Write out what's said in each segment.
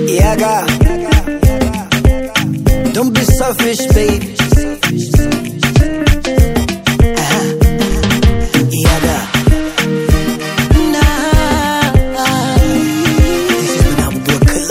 Yaga. Don't be selfish, baby. Uh-huh. Yaga. Nah. This is when I'm working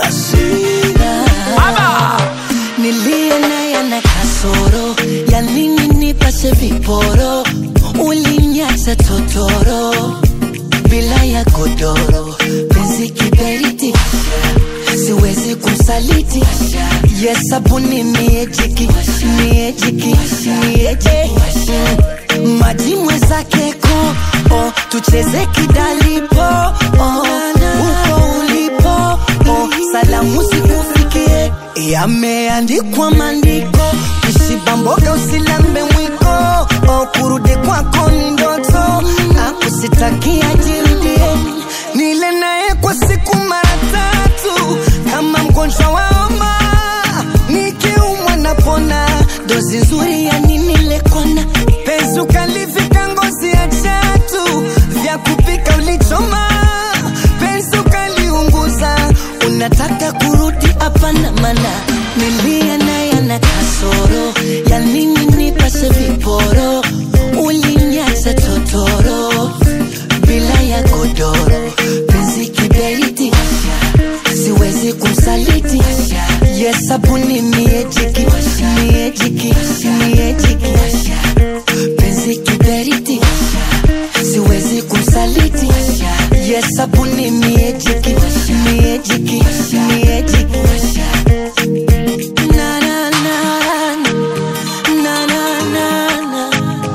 Nilie naye na kasoro ya nini nipashe viporo, ulinyacha totoro bila ya godoro, penzi kiberiti, siwezi kumsaliti. Yesabuni miejiki, miejiki, mieje Mm, maji mwezake ko oh, tucheze kidalipo oh, uko ulipo oh, salamu zikufikie yameandikwa maandiko kishiba mboga usilambe mwiko oh, kurudi kwako ni ndoto akusitakia jirudie nile naye kwa siku mara tatu kama mgonjwa wa homa nikiumwa napona dozi nzuri ya nini lekona penzi ukalivika ngozi ya chatu vya kupika ulichoma penzi ukaliunguza unataka kurudi hapana mana nilia naye na kasoro ya nini nipashe viporo ulinyacha totoro bila ya godoro penzi kiberiti siwezi kumsaliti yesabuni miejiki miejiki miejiki penzi kiberiti siwezi kumsaliti yesabuni miejiki miejiki miejiki na na na na na na na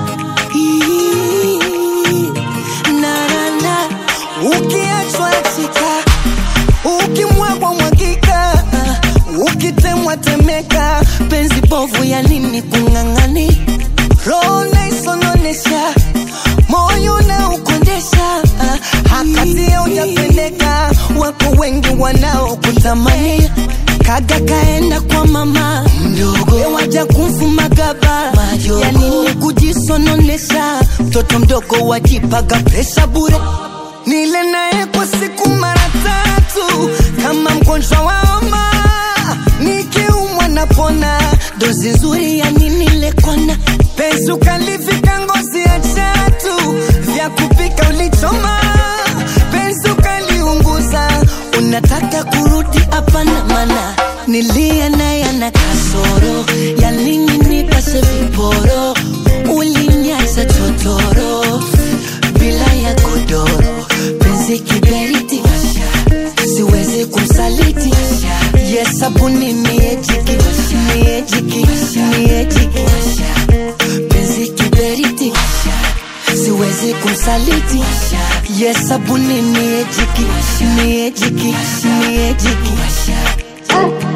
Ii, na na na ukiachwa chika ukimwagwa mwagika ukitemwa temeka penzi bovu ya nini kung'ang'ani roho naisononesha moyo na ukondesha hakatia ujapendeka wako wengi wanaokutamani kaga kaenda kwa mama mdogo waja kumfuma gaba ya nini kujisononesha mtoto mdogo wajipaga presha bure nile naye kwa siku mara tatu kama mgonjwa wa homa nikiumwa napona dozi nzuri ya nini lekona penzi ukalivika ngozi ya chatu vya kupika ulichoma penzi ukaliunguza unataka kurudi hapana mana nilia naye na kasoro ya nini nipashe viporo ulinyacha totoro bila ya godoro penzi kiberiti siwezi kumsaliti yesabuni miejiki miejiki miejiki penzi kiberiti siwezi kumsaliti yesabuni miejiki miejiki miejiki